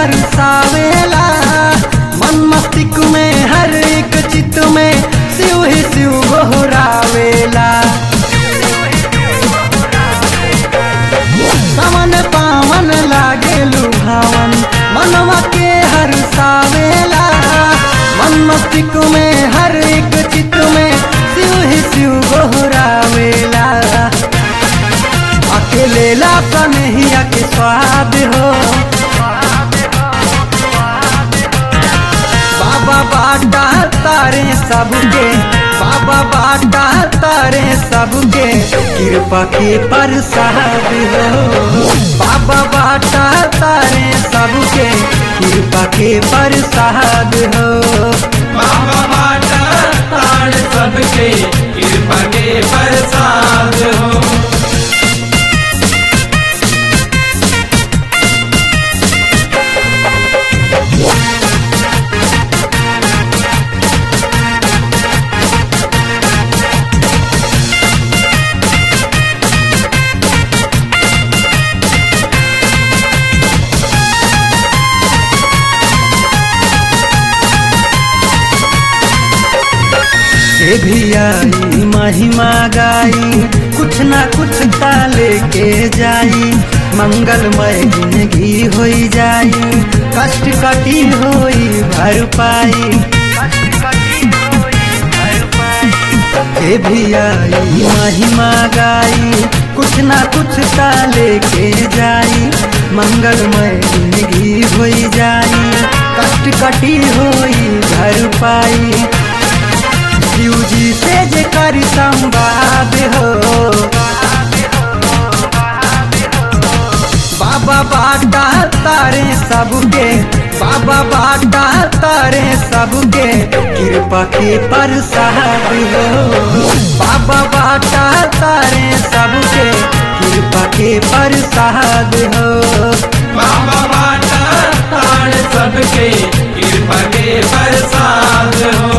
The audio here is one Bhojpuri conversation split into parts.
हरसावेला मन मस्तिष्क में हर एक चित्त में शिव ही शिव गोहरावेला सावन पावन लागे लुभावन मनवा के हरसावेला मन मस्तिष्क में हर एक चित्त में शिव ही शिव गोहरावेला अकेले ला कन्हैया के स्वाद हो बाबा बाटा तारे सबके बाबा बाटा तारे सबके कृपा के प्रसाद हो बाबा बाटा तारे सबके कृपा के प्रसाद हो बाबा बाटा ताड़ सबके कृपा के प्रसाद हो से भी आई महिमा गाई कुछ ना कुछ ता लेके जाई मंगलमय जिंदगी होई जाई कष्ट कटी होई भरपाई से भी आई महिमा गाई कुछ ना कुछ ता लेके जाई मंगलमय जिंदगी होई जाई कष्ट कटी होई भरपाई शिव जी से जे कर संवाद हो बाबा बाटा तारे सबके बाबा बाटा तारे सबके कृपा के प्रसाद हो बाबा बाटा तारे सबके कृपा के प्रसाद हो बाबा बाटा ताड़ सबके कृपा के प्रसाद हो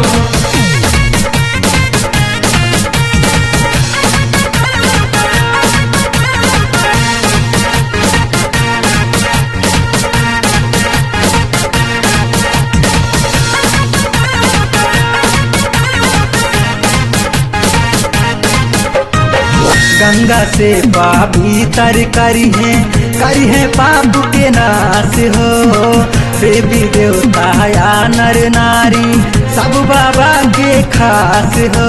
गंगा से पापी तर करी है करी है पाप के नाश हो देवी देवता या नर नारी सब बाबा के खास हो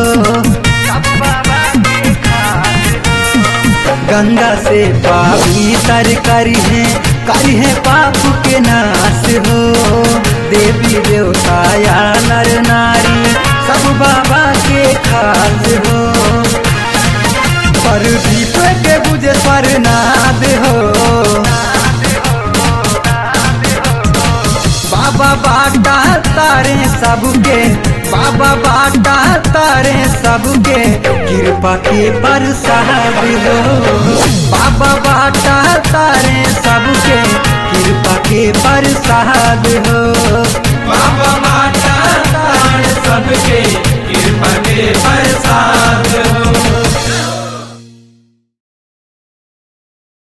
गंगा से पापी तर करी है करी है पाप के नाश हो देवी देवता या नर नारी सब बाबा के खास हो परदीप के बुझे स्वरनाद हो बाबा बाटा तारे सबके बाबा बाटा तारे सबके कृपा के प्रसाद हो बाबा बाटा तारे सबके कृपा के प्रसाद हो बाबा बाटा ताड़ सबके कृपा के प्रसाद